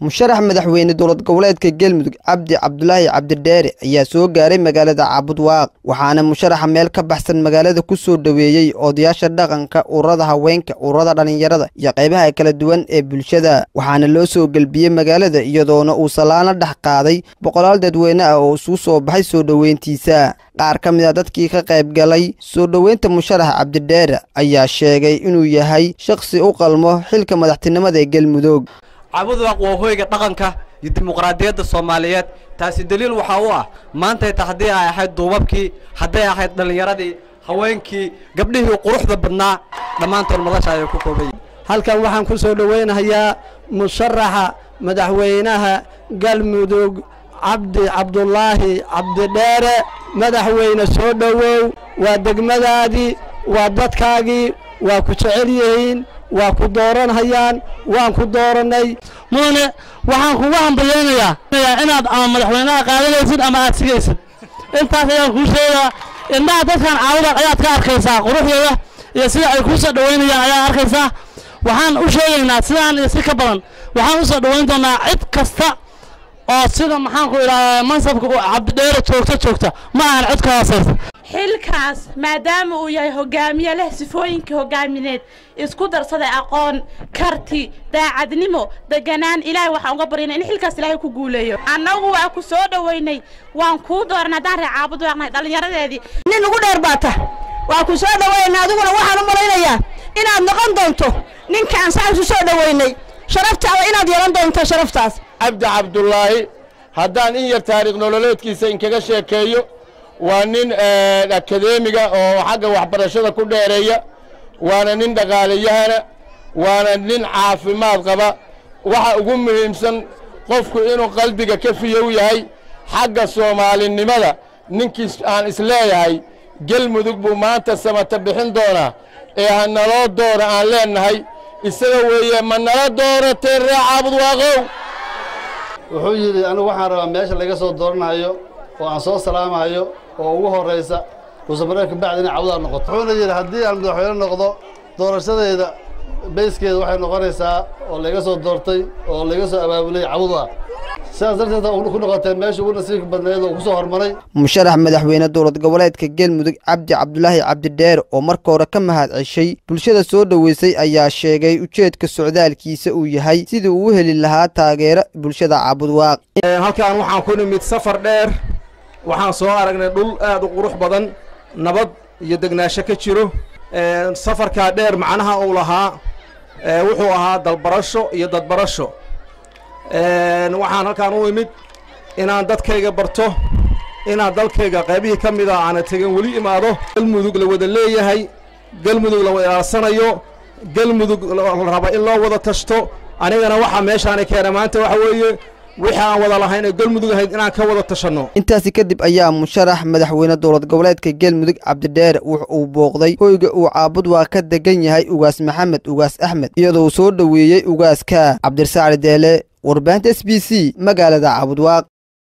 musharax madaxweyne dowlad goboleedka galmudug cabdi cabdulaahi cabdidheere ayaa soo gaaray magaalada caabudwaaq waxaana musharaxa meel ka baxsan magaalada ku soo dhoweeyey odayaasha dhaqanka ururada haweenka ururada dhallinyarada iyo qaybaha kala duwan ee bulshada waxaana loo soo gelbiyey magaalada iyadoona uu salaano dhex qaaday boqolaal dadweyne ah oo isugu soo baxay soo dhoweyntiisa qaar ka mid a dadkii ka qayb galay soo dhoweynta musharax cabdidheere ayaa sheegay inuu yahay shakhsi u qalmo xilka madaxtinimada ee galmudug cabudwaaq waa hoyga dhaqanka iyo dimuqraadiyadda soomaaliyeed taasi daliil waxaa u ah maantayta haddii ay ahayd duubabkii hadday ahayd dhallinyaradii haweenkii gabdhihii quruxda badnaa dhammaantood madasha ayay ku kooban yihin halkan waxaan ku soo dhowaynayaa musharaxa madaxweynaha galmudug cabdi cabdulaahi cabdidheere madaxweyne soo dhowow waa degmadaadii waa dadkaagii waa ku jecel yihiin waa ku dooranhayaan waan ku doorannay mudane waxaan kugu hambalyaynayaa inaad ama madaxweynaha qaadanaysid ama aad sigaysid intaas ayaan kuu sheegaa indhaha dadkan caawada ayaad ka arkaysaa quruxdooda iyo sida ay kuu soo dhowaynayaan ayaad arkaysaa waxaan u sheegaynaa sidaan iyo si ka badan waxaan u soo dhowayn doonaa cid kasta oo sida maxaan ku idhahdaa mansabka cabdidheere joogta joogta ma ahan cid ka hoosaysa xilkaas maadaama uu yahay hogaamiye leh sifooyinkii hogaamineed isku darsaday aqoon karti daacadnimo deganaan ilaahay waxaan uga baryana in xilkaas ilaahay ku guuleeyo annagu waa ku soo dhoweynay waan kuu dooran haddaan ree caabud waaqnay dhallinyaradeedii nin ugu dheer baata waa ku soo dhoweynay adiguna waxaan u malaynayaa inaad noqon doonto ninkaan saasu soo dhoweynay sharaftaada inaad yeelan doonto sharaftaas cabdi cabdulaahi haddaan in yar taariikh nololeedkiisa inkaga sheekeeyo waa nin akadeemiga oo xagga waxbarashada ku dheereeya waana nin dhaqaaliyahana waana nin caafimaad qaba waxa ugu muhiimsan qofku inuu qalbiga ka fiyow yahay xagga soomaalinimada ninkiis aan isleeyahay gelmudug buu maanta samata bixin doonaa ee ha naloo doona aan leennahay isaga weeye ma nala dooratee ree caabud waaqow wuxuu yidhi anigu waxaan rabaa meesha laga soo dooranayo oo aan soo salaamayo oo ugu horraysa ruusamareebka bacdi inay cawdaa noqoto wuxuuna yidhi haddii aan madaxweyne noqdo doorashadayda bayskeeda waxay noqonaysaa oo laga soo doortay oo laga soo abaabulay cawdaa sidaas darteed ku noqotee meesha ugu nasiibka badneed oo ku soo hormaray musharax madaxweyne dowlad goboleedka galmudug cabdi cabdulaahi cabdidheere oo marka hore ka mahad ceshay bulshada soo dhoweysay ayaa sheegay ujeedka socdaalkiisa uu yahay sidii uu u heli lahaa taageero bulshada caabudwaaq halkan waxaan ku nimid safar dheer waxaan soo aragnay dhul aad u qurux badan nabad iyo degnaansho ka jiro safarkaa dheer macnaha uu lahaa wuxuu ahaa dalbarasho iyo dadbarasho waxaan halkaan u imid inaan dadkayga barto inaan dalkayga qaybihii ka mid a aana tegin weli imaado galmudug la wada leeyahay galmudug la wada ilaalsanayo galmudug la raba in loo wada tashto anigana waxaa meeshaani keena maanta waxa weeye wixii aan wada lahayn ee galmudug ahayd inaan ka wada tashanno intaasi kadib ayaa musharax madaxweyne dowlad goboleedka galmudug cabdidheere wux uu booqday hoyga uu caabudwaaq ka degan yahay ugaas maxamed ugaas axmed iyadoo soo dhoweeyey ugaaska cabdirasaacli deele warbaahinta s b c magaalada caabudwaaq